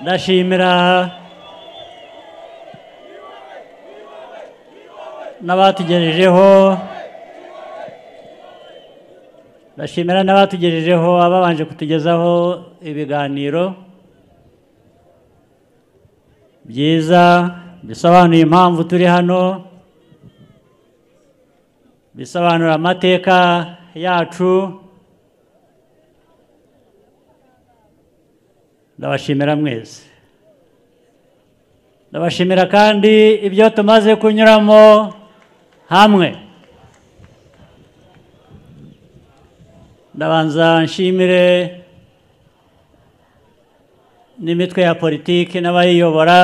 ndashimira n'abatugejejeho ndashimira n'abatugejejeho ababanje kutugezaho ibiganiro byiza bisobanuye impamvu turi hano bisobanura amateka yacu ndabashimira mwese ndabashimira kandi ibyo tumaze kunyuramo hamwe ndabanza nshimire n'imitwe ya politiki n'abayiyobora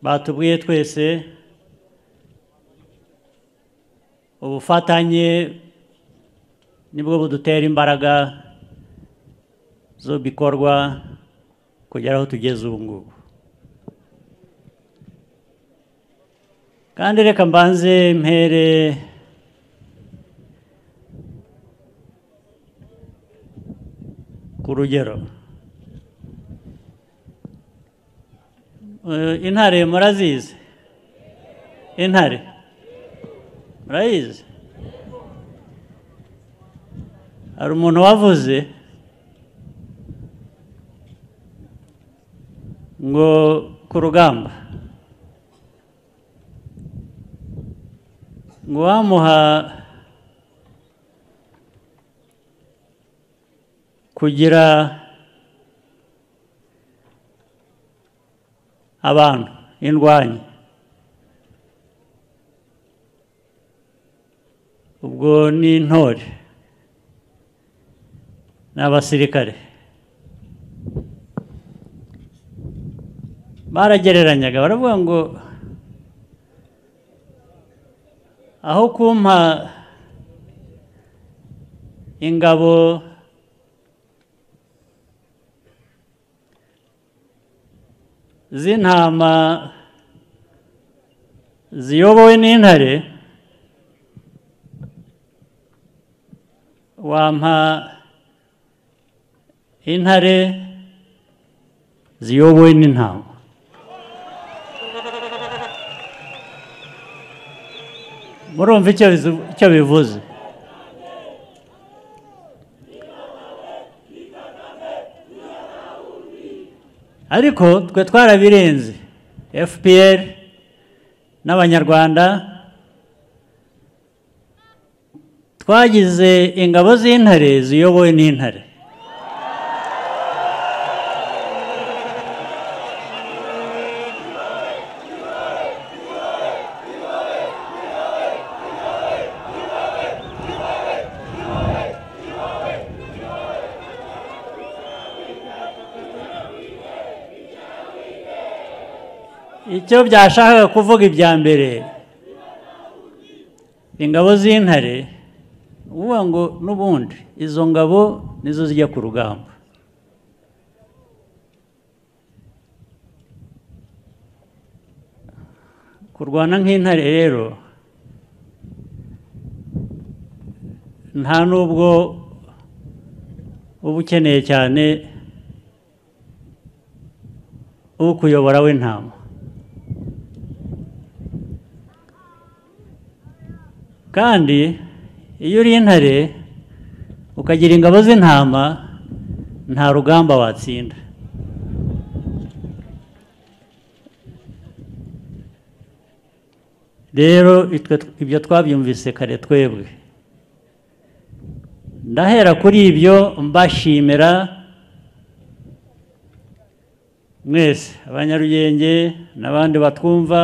batubwiye twese ubufatanye nibwo budutera imbaraga zo bikorwa kugera aho tugeze ubu ngubu kandi reka mbanze mpere ku rugero Eh, intare murazizi intare murayizi hari umuntu wavuze ngo ku rugamba ngo uwamuha kugira abantu indwanyi ubwo ni intore ni abasirikare baragereranyaga baravuga ngo aho kumpa ingabo z'intama ziyobowe n'intare wampa intare ziyobowe n'intama murumva icyo bizu- icyo bivuze ariko twe twarabirenze fpr n'abanyarwanda twagize ingabo z'intare ziyobowe n'intare icyo byashakaga kuvuga ibya mbere ingabo z'intare uvuga ngo n'ubundi izo ngabo nizo zijya ku rugamba kurwana nk'intare rero nta n'ubwo uba ukeneye cyane ukuyobora w'intama kandi iyo uri intare ukagira ingabo z'intama nta rugamba watsinda rero itwe- ibyo twabyumvise kare twebwe ndahera kuri ibyo mbashimira mwese abanyarugenge n'abandi batwumva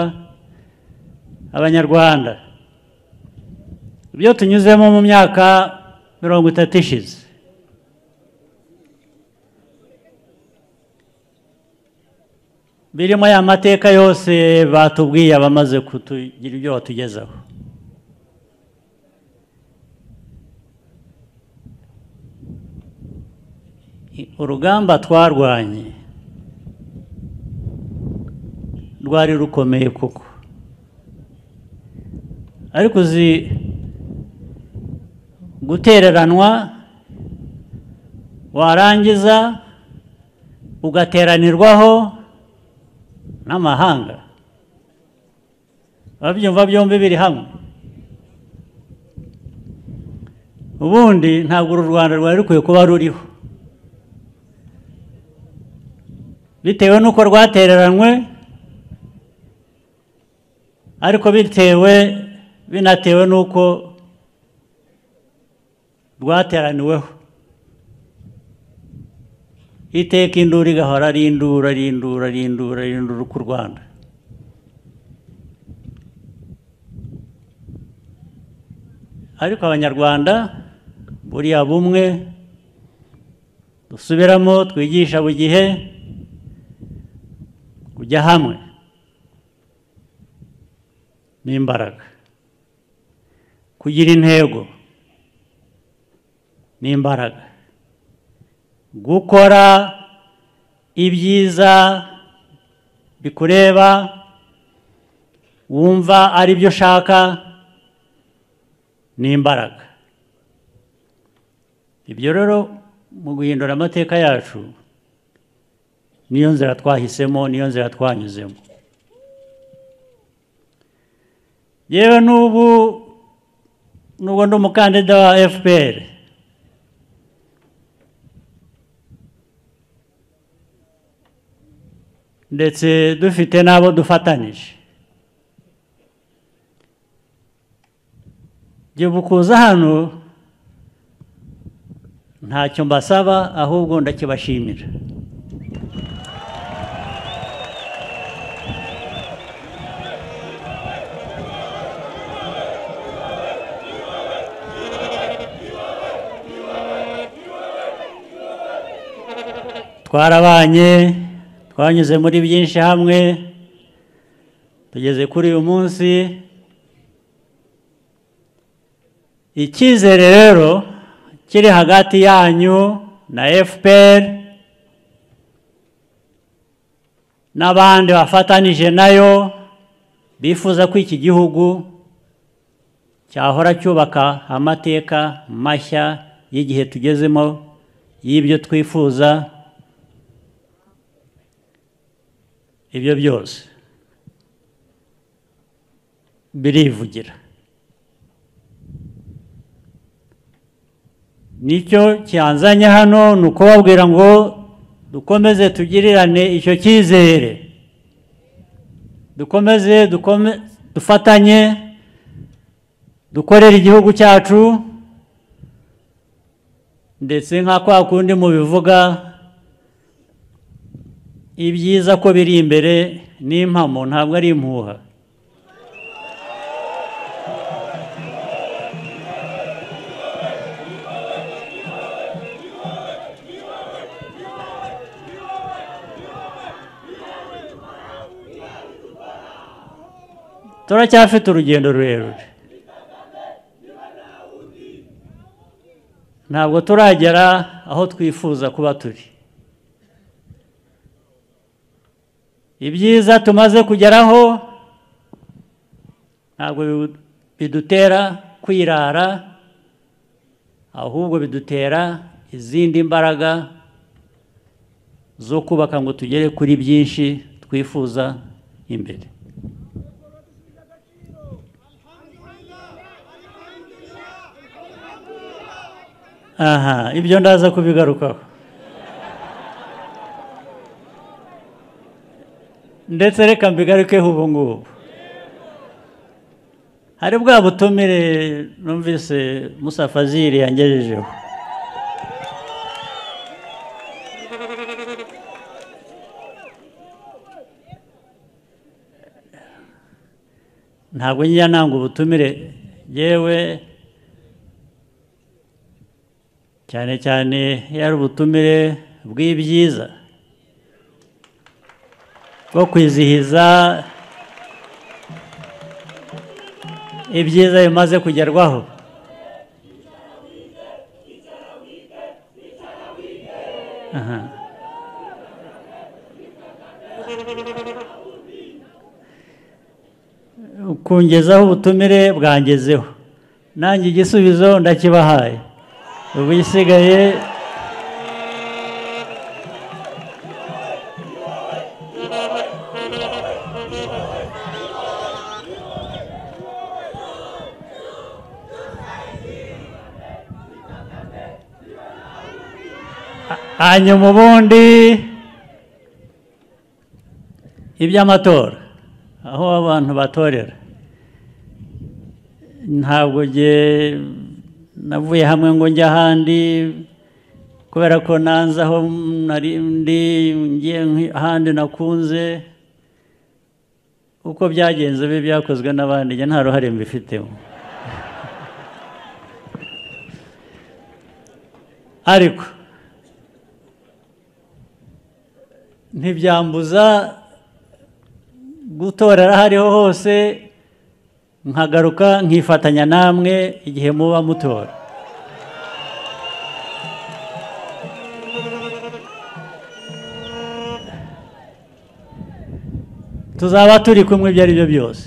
abanyarwanda ibyo tunyuzemo mu myaka mirongo itatu ishize birimo ya mateka yose batubwiye abamaze kutugira ibyo batugezaho I- urugamba twarwanye rwari rukomeye koko ariko uzi gutereranwa warangiza ugateranirwaho n'amahanga babyumva byombi biri hamwe ubundi ntabwo uru rwanda rwari rukwiye kuba ruriho bitewe n'uko rwatereranywe ariko bitewe binatewe n'uko rwateraniweho iteka induru igahora ari induru ari induru ari induru ari induru ku rwanda ariko abanyarwanda buriya bumwe dusubiramo twigisha buri gihe kujya hamwe n'imbaraga kugira intego n'imbaraga gukora ibyiza bikureba wumva ari byo ushaka n'imbaraga ibyo rero mu guhindura amateka yacu niyo nzira twahisemo niyo nzira twanyuzemo yewe n'ubu nubwo ndi umukandida wa fpr ndetse dufite n'abo dufatanyije igihe kuza hano ntacyo mbasaba ahubwo ndakibashimira twarabanye twanyuze muri byinshi hamwe tugeze kuri uyu munsi icyizere rero kiri hagati yanyu na fpr n'abandi bafatanije nayo bifuza ko iki gihugu cyahora cyubaka amateka mashya y'igihe tugezemo y'ibyo twifuza ibyo byose birivugira nicyo cyanzanye hano ni ukubabwira ngo dukomeze tugirirane icyo cyizere dukomeze dufatanye dukorere igihugu cyacu ndetse nka kwa kundi mubivuga ibyiza ko biri imbere n'impamo ntabwo ari impuha turacyafite urugendo rurerure ntabwo turagera aho twifuza kuba turi ibyiza tumaze kugeraho ntabwo bidutera kwirara ahubwo bidutera izindi mbaraga zo kubaka ngo tugere kuri byinshi twifuza imbere aha ibyo ndaza kubigarukaho ndetse reka mbigarukeho ubu ngubu hari bwa butumire numvise Musa Fazili yangejejeho ntabwo njya nanga ubutumire yewe cyane cyane iyo ari ubutumire bw'ibyiza bwo kwizihiza ibyiza bimaze kugerwaho aha kungezaho ubutumire bwangezeho nanjye igisubizo ndakibahaye ubu isigaye hanyuma ubundi iby'amatora aho abantu batorera ntabwo nge navuye hamwe ngo njye ahandi kubera ko nanze aho nari ndi ngiye nki- ahandi nakunze uko byagenze bibi byakozwe n'abandi njye nta ruhare mbifitemo ariko ntibyambuza gutorera aho ariho hose nkagaruka nkifatanya namwe igihe muba mutora tuzaba turi kumwe ibyo ari byo byose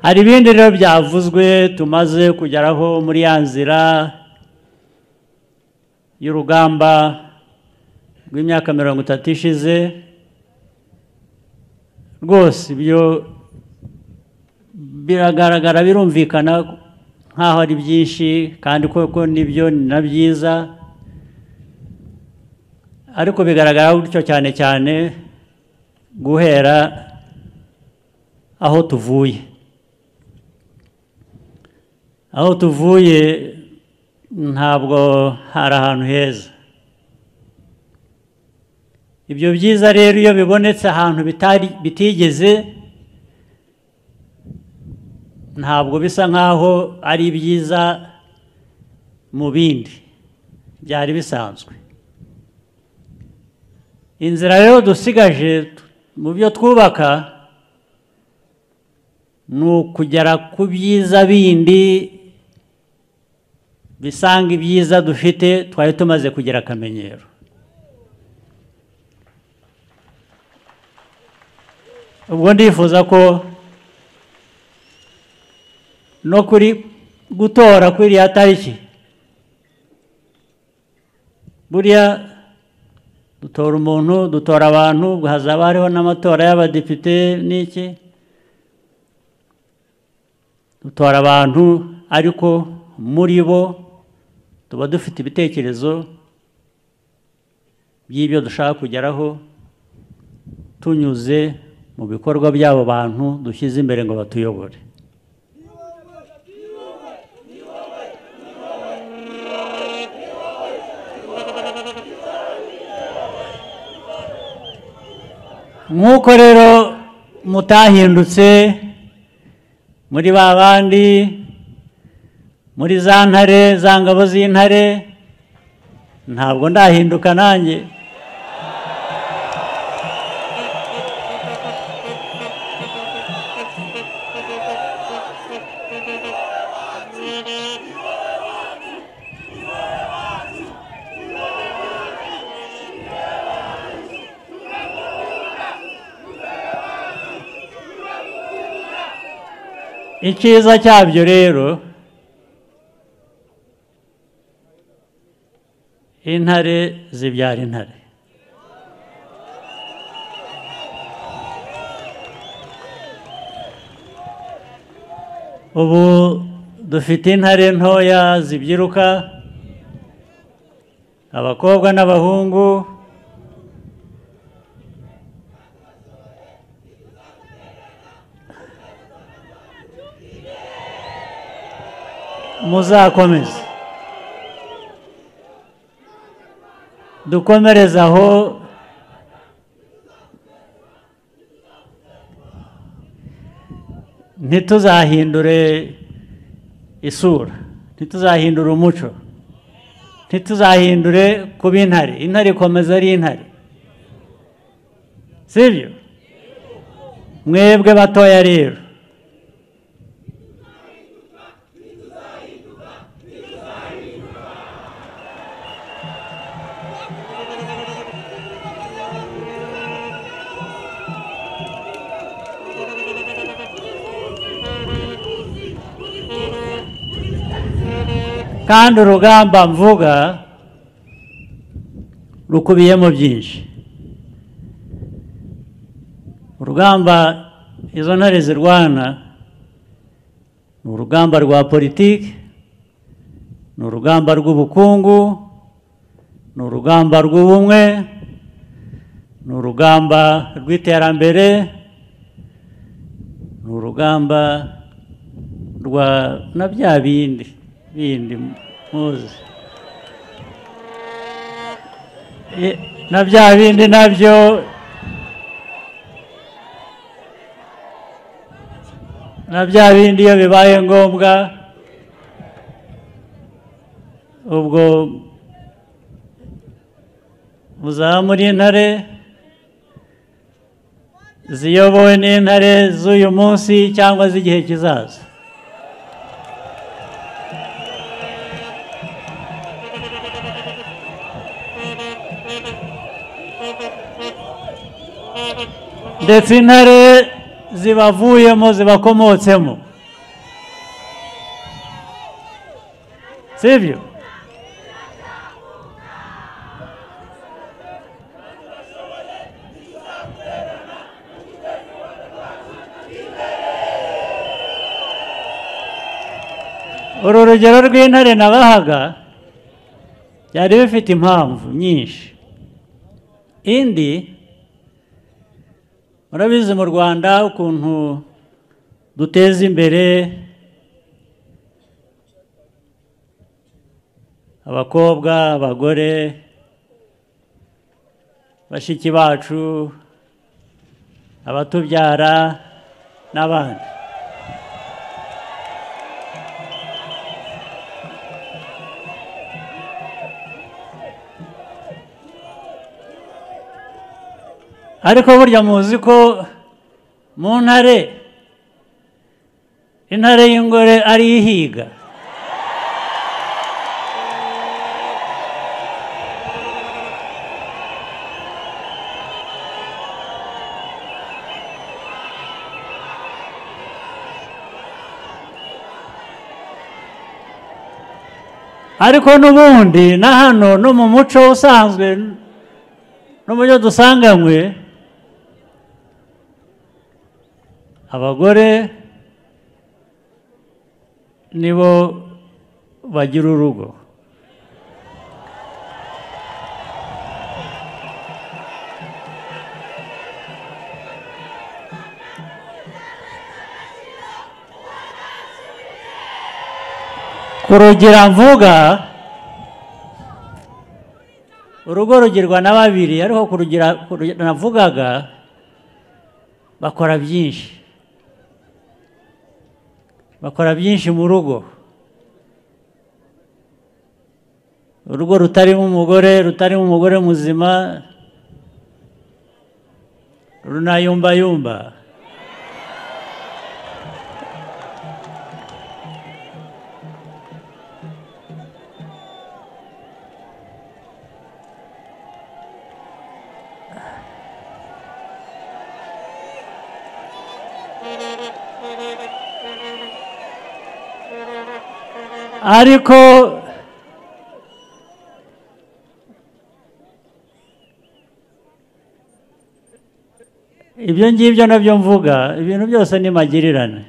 hari ibindi rero byavuzwe tumaze kugeraho muri ya nzira y'urugamba rw'imyaka mirongo itatu ishize rwose ibyo biragaragara birumvikana nk'aho ari byinshi kandi koko nibyo ni na byiza ariko bigaragara gutyo cyane cyane guhera aho tuvuye aho tuvuye ntabwo hari ahantu heza ibyo byiza rero iyo bibonetse ahantu bitari bitigeze ntabwo bisa nk'aho ari byiza mu bindi byari bisanzwe inzira rero dusigaje mu byo twubaka ni ukugera ku byiza bindi bisanga ibyiza dufite twari tumaze kugira akamenyero ubwo ndifuza ko no kuri gutora kuri iriya tariki buriya dutora umuntu dutora abantu hazaba hariho n'amatora y'abadepite n'iki dutora abantu ariko muri bo tuba dufite ibitekerezo by'ibyo dushaka kugeraho tunyuze mu bikorwa by'abo bantu dushyize imbere ngo batuyobore nk'uko rero mutahindutse muri ba bandi muri za ntare za ngabo z'intare ntabwo ndahinduka nanjye icyiza cyabyo rero intare zibyara intare ubu dufite intare ntoya zibyiruka abakobwa n'abahungu muzakomeze dukomereze aho ntituzahindure isura ntituzahindure umuco ntituzahindure kuba intare intare ikomeza ari intare sibyo mwebwe batoya rero kandi urugamba mvuga rukubiyemo byinshi urugamba izo ntare zirwana ni urugamba rwa politiki ni urugamba rw'ubukungu ni urugamba rw'ubumwe ni urugamba rw'iterambere ni urugamba rwa na bya bindi bindi muzi E, na bya bindi nabyo na bya bindi iyo bibaye ngombwa ubwo muzaba muri intare ziyobowe n'intare z'uyu munsi cyangwa z'igihe kizaza ndetse intare zibavuyemo zibakomotsemo sibyo uru rugero rw'intare nabahaga byari bifite impamvu nyinshi indi murabizi mu rwanda ukuntu duteza imbere abakobwa abagore bashiki bacu abatubyara n'abandi ariko burya muzi ko mu ntare intare y'ingore ari ihiga ariko n'ubundi na hano no mu muco usanzwe no mu byo dusanganywe abagore nibo bagira urugo ku rugira mvuga urugo rugirwa na babiri ariko ku rugira ku rugira navugaga bakora byinshi bakora byinshi mu rugo urugo rutarimo umugore rutarimo umugore muzima runayumbayumba ariko ibyo ngibyo nabyo mvuga ibintu byose ni magirirane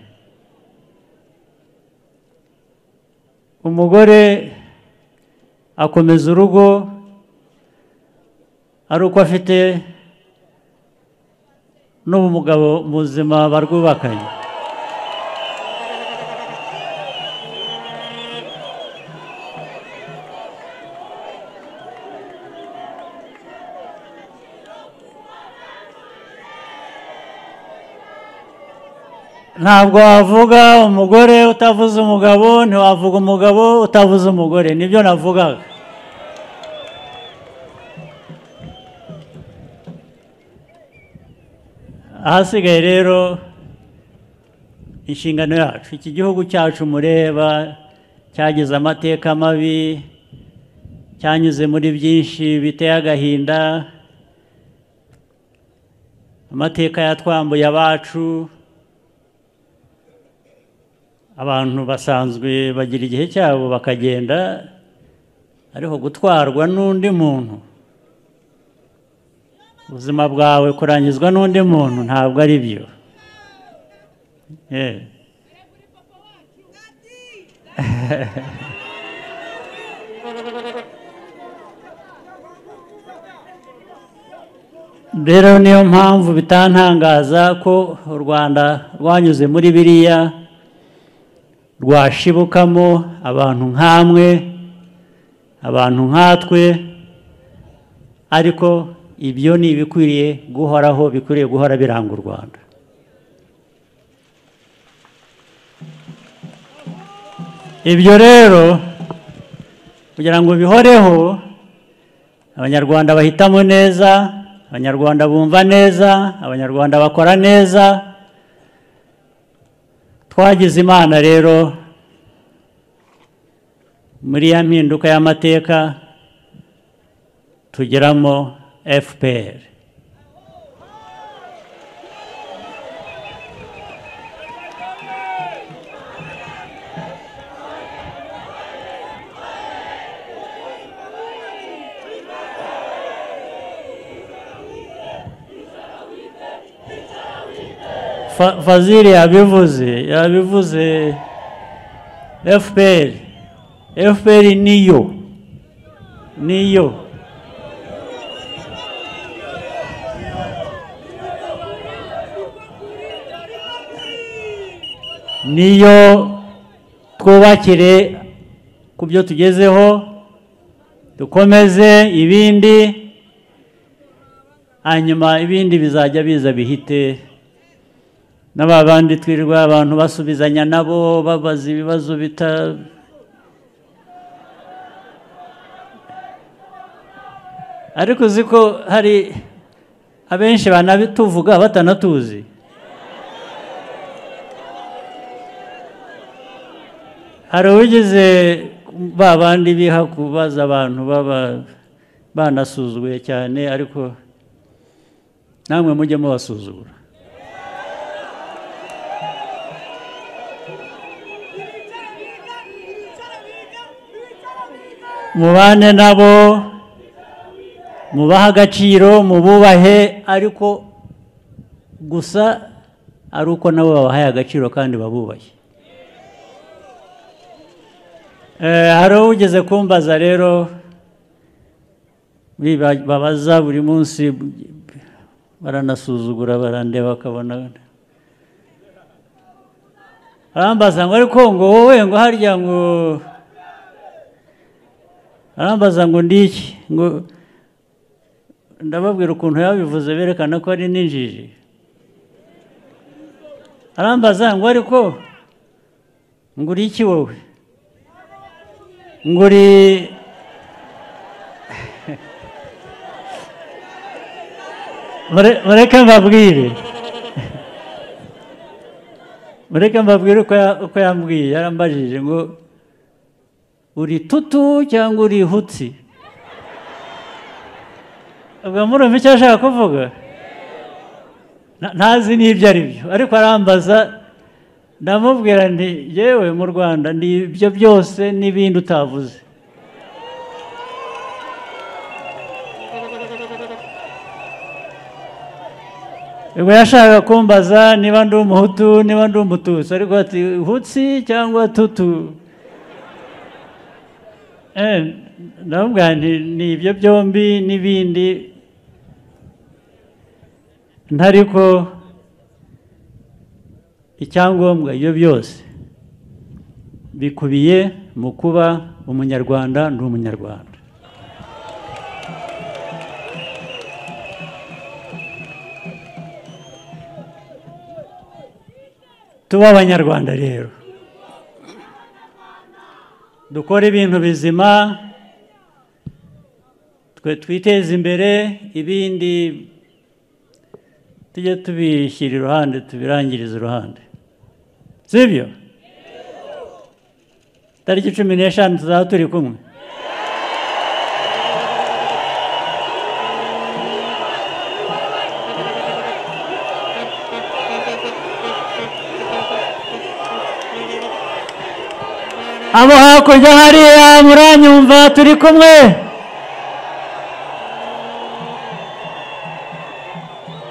umugore akomeza urugo ari uko afite n'umugabo muzima barwubakanye ntabwo wavuga umugore utavuze umugabo ntiwavuga umugabo utavuze umugore nibyo navugaga ahasigaye rero inshingano yacu iki gihugu cyacu mureba cyagize amateka mabi cyanyuze muri byinshi biteye agahinda amateka yatwambuye abacu abantu basanzwe bagira igihe cyabo bakagenda ariko gutwarwa n'undi muntu ubuzima bwawe kurangizwa n'undi muntu ntabwo ari byo rero niyo mpamvu bitantangaza ko u rwanda rwanyuze muri biriya rwashibukamo abantu nk'amwe abantu nkatwe ariko ibyo ni ibikwiriye guhoraho bikwiriye guhora biranga u rwanda ibyo rero kugira ngo bihoreho abanyarwanda bahitamo neza abanyarwanda bumva neza abanyarwanda bakora neza twagize imana rero muri ya mpinduka y'amateka tugeramo fpr fazili yabivuze yabivuze fpr fpr niyo niyo niyo twubakire ku byo tugezeho dukomeze ibindi hanyuma ibindi bizajya biza bihite n'ababandi twirirwa abantu basubizanya nabo babaza ibibazo bita ariko uzi ko hari abenshi banabituvuga batanatuzi hari uwigeze ba bandi biha kubaza abantu baba banasuzuguye cyane ariko namwe mujye mubasuzugura mubane nabo mubahe agaciro mububahe ariko gusa ari uko nabo babahaye agaciro kandi babubaye hari ugeze kumbaza rero babaza buri munsi baranasuzugura barandeba bakabona barambaza ngo ariko ngo wowe ngo harya ngo arambaza ngo ndiki ngo ndababwira ukuntu yabivuze berekana ko ari n'injiji arambaza ngo ariko ngo uri iki wowe ngo uri mureke mbabwire mureke mbabwire uko yambwiye yarambajije ngo uri tutu cyangwa uri hutsi ubwo murumva icyo ashaka kuvuga ntazi n'ibyo ari byo ariko arambaza ndamubwira nti yewe mu rwanda ni ibyo byose n'ibindi utavuze ubwo yashaka kumbaza niba ndi umuhutu niba ndi umututsi ariko ati hutsi cyangwa tutu ndababwira ni ibyo byombi n'ibindi ntariko icyangombwa ibyo byose bikubiye mu kuba umunyarwanda ndi umunyarwanda tuba abanyarwanda rero dukora ibintu bizima twe twiteze imbere ibindi tujye tubishyira iruhande tubirangiriza iruhande si byo tariki cumi n'eshanu tuzaba turi kumwe abo hakurya hariya muranyumva turi kumwe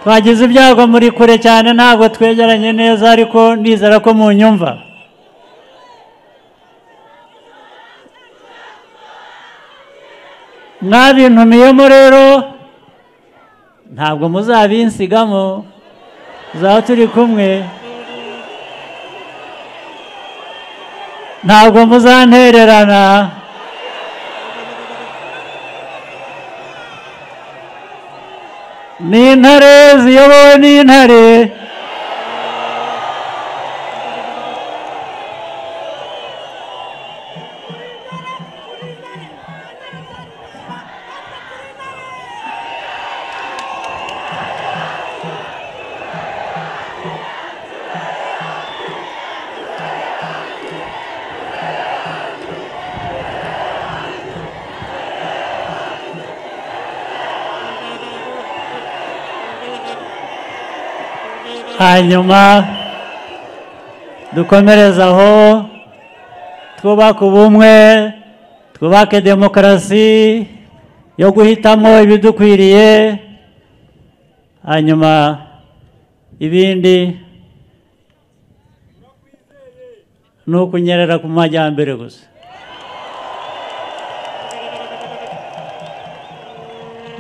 twagize ibyago muri kure cyane ntabwo twegeranye neza ariko nizera ko mu nyumva mwabintumiyemo rero ntabwo muzabinsigamo tuzaba turi kumwe ntabwo muzantererana ni intare ziyobowe n'intare hanyuma dukomereze aho twubake ubumwe twubake demokarasi yo guhitamo ibidukwiriye hanyuma ibindi ni ukunyerera ku majyambere gusa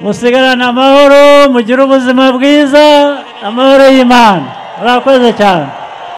musigarane amahoro mugire ubuzima bwiza amahoro y'imana murakoze cyane